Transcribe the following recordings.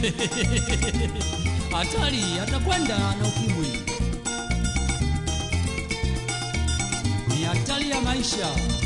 hatari atakwenda na ukimwi ni hatari ya maisha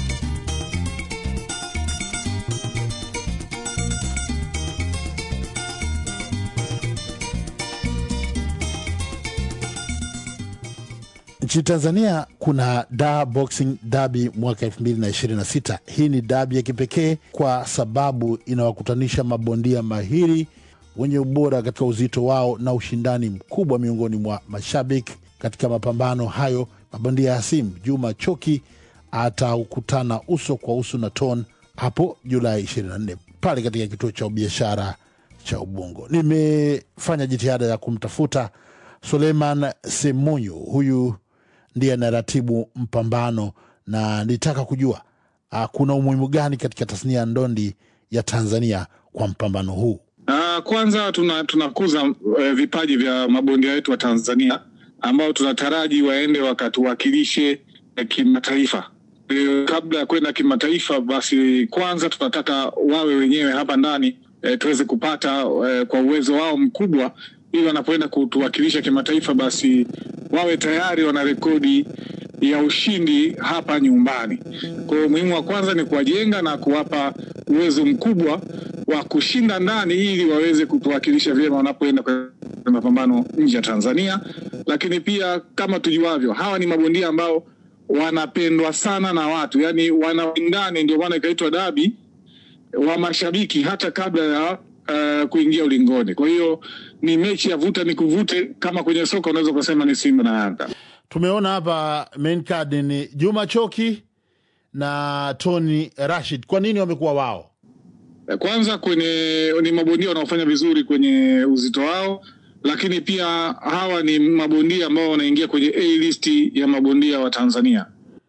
Nchini Tanzania kuna Dar Boxing Derby mwaka 2026. Hii ni dabi ya kipekee kwa sababu inawakutanisha mabondia mahiri wenye ubora katika uzito wao na ushindani mkubwa miongoni mwa mashabiki. Katika mapambano hayo, mabondia hasimu Juma Choki atakutana uso kwa uso na Ton hapo Julai 24 pale katika kituo cha biashara cha Ubungo. Nimefanya jitihada ya kumtafuta Suleiman Semunyu, huyu ndiye anaratibu mpambano na nitaka kujua uh, kuna umuhimu gani katika tasnia ya ndondi ya Tanzania kwa mpambano huu. Uh, kwanza tuna tunakuza uh, vipaji vya mabondia wetu wa Tanzania ambao tunataraji waende wakatuwakilishe uh, kimataifa. Uh, kabla ya kwenda kimataifa, basi kwanza tunataka wawe wenyewe hapa ndani uh, tuweze kupata uh, kwa uwezo wao mkubwa, ili wanapoenda kutuwakilisha kimataifa, basi wawe tayari wana rekodi ya ushindi hapa nyumbani. Kwa hiyo umuhimu wa kwanza ni kuwajenga na kuwapa uwezo mkubwa wa kushinda ndani ili waweze kutuwakilisha vyema wanapoenda kwenye mapambano nje ya Tanzania. Lakini pia kama tujuavyo, hawa ni mabondia ambao wanapendwa sana na watu, yani wanawindani, ndio maana ikaitwa dabi wa mashabiki hata kabla ya uh, kuingia ulingoni. Kwa hiyo ni mechi ya vuta ni kuvute, kama kwenye soka unaweza ukasema ni Simba na Yanga. Tumeona hapa main card ni Juma Choki na Tony Rashid. Kwa nini wamekuwa wao? Kwanza kwenye ni mabondia wanaofanya vizuri kwenye uzito wao, lakini pia hawa ni mabondia ambao wanaingia kwenye A list ya mabondia wa Tanzania.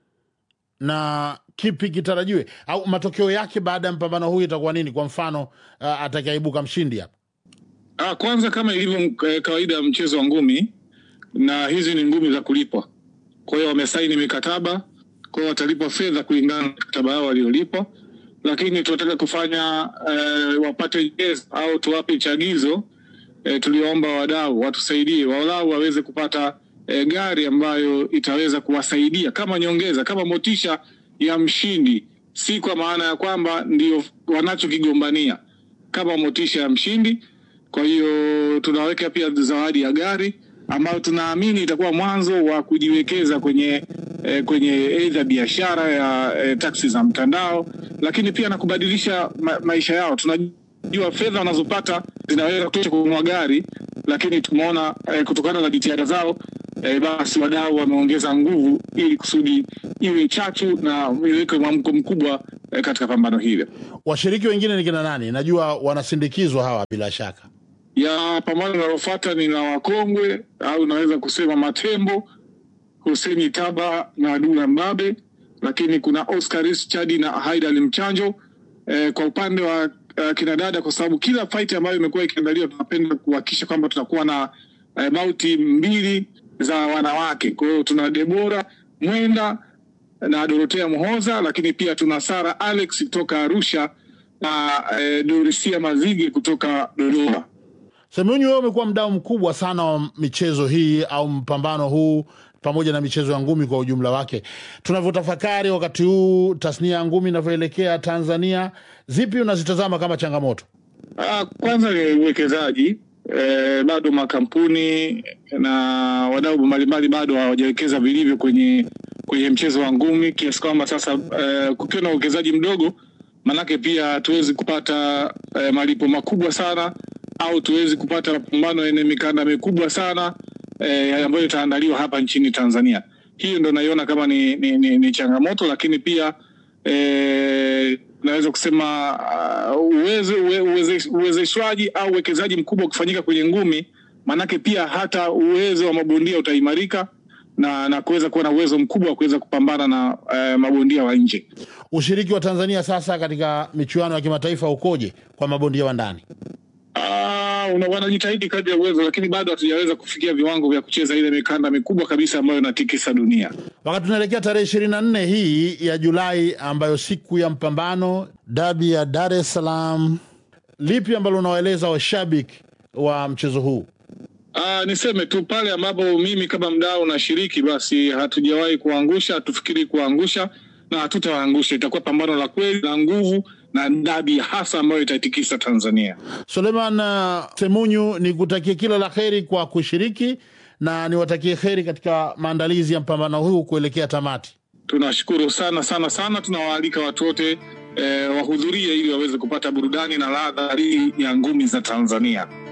na kipi kitarajiwe au matokeo yake baada ya mpambano huu itakuwa nini? Kwa mfano uh, atakayeibuka mshindi hapa Ah, kwanza kama ilivyo eh, kawaida ya mchezo wa ngumi, na hizi ni ngumi za kulipwa. Kwa hiyo wamesaini mikataba, kwa hiyo watalipwa fedha kulingana na mikataba yao waliolipwa, lakini tunataka kufanya eh, wapate jezi au tuwape chagizo eh, tuliwaomba wadau watusaidie walau waweze kupata eh, gari ambayo itaweza kuwasaidia kama nyongeza, kama motisha ya mshindi, si kwa maana ya kwamba ndio wanachokigombania, kama motisha ya mshindi. Kwa hiyo tunaweka pia zawadi ya gari ambayo tunaamini itakuwa mwanzo wa kujiwekeza kwenye eh, kwenye aidha biashara ya eh, taksi za mtandao, lakini pia na kubadilisha ma maisha yao. Tunajua fedha wanazopata zinaweza kutosha kununua gari, lakini tumeona eh, kutokana na jitihada zao eh, basi wadau wameongeza nguvu ili kusudi iwe chachu na iweke mwamko mkubwa eh, katika pambano hili. washiriki wengine ni kina nani? Najua wanasindikizwa hawa bila shaka. ya pambano linalofuata ni la wakongwe au naweza kusema matembo Huseni Taba na Dula Mbabe, lakini kuna Oscar Chadi na Haidal Mchanjo. Eh, kwa upande wa uh, kinadada, kwa sababu kila fight ambayo imekuwa ikiandaliwa tunapenda kuhakikisha kwamba tutakuwa na eh, bauti mbili za wanawake. Kwa hiyo tuna Debora Mwenda na Dorotea Mhoza, lakini pia tuna Sara Alex kutoka Arusha na eh, Dorisia Mazige kutoka Dodoma. Semunyu, wewe umekuwa mdau mkubwa sana wa michezo hii au mpambano huu pamoja na michezo ya ngumi kwa ujumla wake. Tunavyotafakari wakati huu tasnia ya ngumi inavyoelekea Tanzania, zipi unazitazama kama changamoto? Ah, kwanza ni uwekezaji eh, bado makampuni na wadau mbalimbali bado hawajawekeza vilivyo kwenye kwenye mchezo wa ngumi kiasi kwamba sasa eh, kukiwa na uwekezaji mdogo, manake pia hatuwezi kupata eh, malipo makubwa sana au tuwezi kupata mapambano yenye mikanda mikubwa sana eh, ambayo itaandaliwa hapa nchini Tanzania. Hiyo ndo naiona kama ni, ni, ni, ni changamoto, lakini pia eh, naweza kusema uh, uwezo uwe- uweze- uwezeshwaji au uwekezaji mkubwa ukifanyika kwenye ngumi, maanake pia hata uwezo wa mabondia utaimarika na, na kuweza kuwa na uwezo mkubwa wa kuweza kupambana na uh, mabondia wa nje. Ushiriki wa Tanzania sasa katika michuano ya kimataifa ukoje kwa mabondia wa ndani? Ah, una- wanajitahidi kadri ya uwezo, lakini bado hatujaweza kufikia viwango vya kucheza ile mikanda mikubwa kabisa ambayo inatikisa dunia. Wakati tunaelekea tarehe ishirini na nne hii ya Julai, ambayo siku ya mpambano dabi ya Dar es Salaam, lipi ambalo unawaeleza washabiki wa mchezo huu? Ah, niseme tu pale ambapo mimi kama mdau nashiriki, basi hatujawahi kuangusha, hatufikiri kuangusha na hatutawaangusha. Itakuwa pambano la kweli la nguvu na dabi hasa ambayo itaitikisa Tanzania. Suleiman uh, Semunyu, ni kutakia kila la heri kwa kushiriki na niwatakie heri katika maandalizi ya mpambano huu kuelekea tamati. Tunashukuru sana sana sana, tunawaalika watu wote eh, wahudhurie ili waweze kupata burudani na ladha halisi ya ngumi za Tanzania.